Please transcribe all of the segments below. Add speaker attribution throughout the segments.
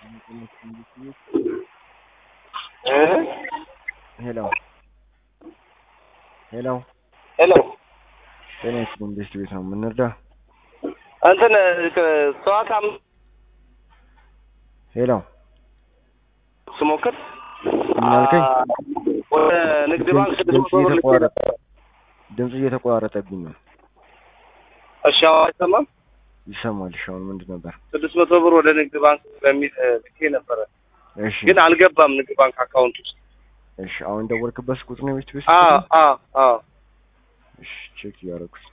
Speaker 1: ሄሎ ሄሎ
Speaker 2: ሄሎ
Speaker 1: ጤና ይስጥልኝ ቤስት ቤት ነው የምንረዳ
Speaker 2: እንትን ሰዋት
Speaker 1: ሄሎ
Speaker 2: ስሞክር
Speaker 1: ምን አልከኝ?
Speaker 2: ወደ ንግድ ባንክ
Speaker 1: ድምፅ
Speaker 2: ስድስት መቶ ብር ልኬ
Speaker 1: እየተቋረጠ
Speaker 2: ነበር።
Speaker 1: ድምፅ እየተቋረጠብኝ ነው
Speaker 2: እሺ አሁን አይሰማም?
Speaker 1: ይሰማል እሺ አሁን ምንድን ነበር
Speaker 2: ስድስት መቶ ብር ወደ ንግድ ባንክ በሚል እ, ልኬ ነበረ
Speaker 1: እሺ
Speaker 2: ግን አልገባም ንግድ ባንክ አካውንት ውስጥ።
Speaker 1: እሺ አሁን ደወልክበት ቁጥር ነው ቤስት ቤት
Speaker 2: አዎ አዎ አዎ
Speaker 1: እሺ ቼክ እያደረኩት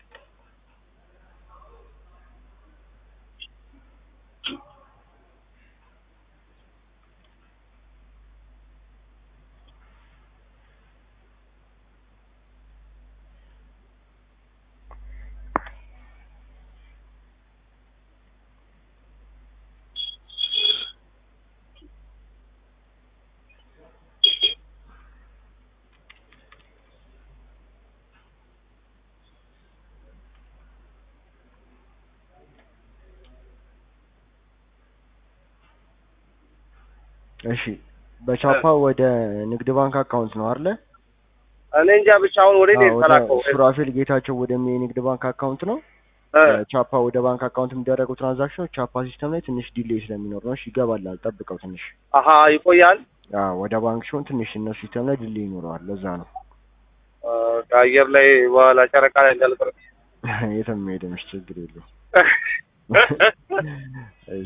Speaker 1: እሺ በቻፓ ወደ ንግድ ባንክ አካውንት ነው አይደለ?
Speaker 2: እኔ እንጃ ብቻ አሁን ወደ እኔ
Speaker 1: አዎ፣ ወደ
Speaker 2: የተላከው
Speaker 1: ሱራፌል ጌታቸው ወደሚ የንግድ ባንክ አካውንት ነው።
Speaker 2: እ፣
Speaker 1: ቻፓ ወደ ባንክ አካውንት የሚደረጉ ትራንዛክሽኖች ቻፓ ሲስተም ላይ ትንሽ ዲሌይ ስለሚኖር ነው። እሺ ይገባላል፣ ጠብቀው ትንሽ።
Speaker 2: አሀ ይቆያል።
Speaker 1: አዎ ወደ ባንክ ሲሆን ትንሽ እነሱ ሲስተም ላይ ዲሌይ ይኖረዋል። ለዛ ነው
Speaker 2: እ፣ ከአየር ላይ በኋላ ጨረቃ ላይ እንዳልቀር
Speaker 1: የትም ሄደምሽ ችግር የለውም።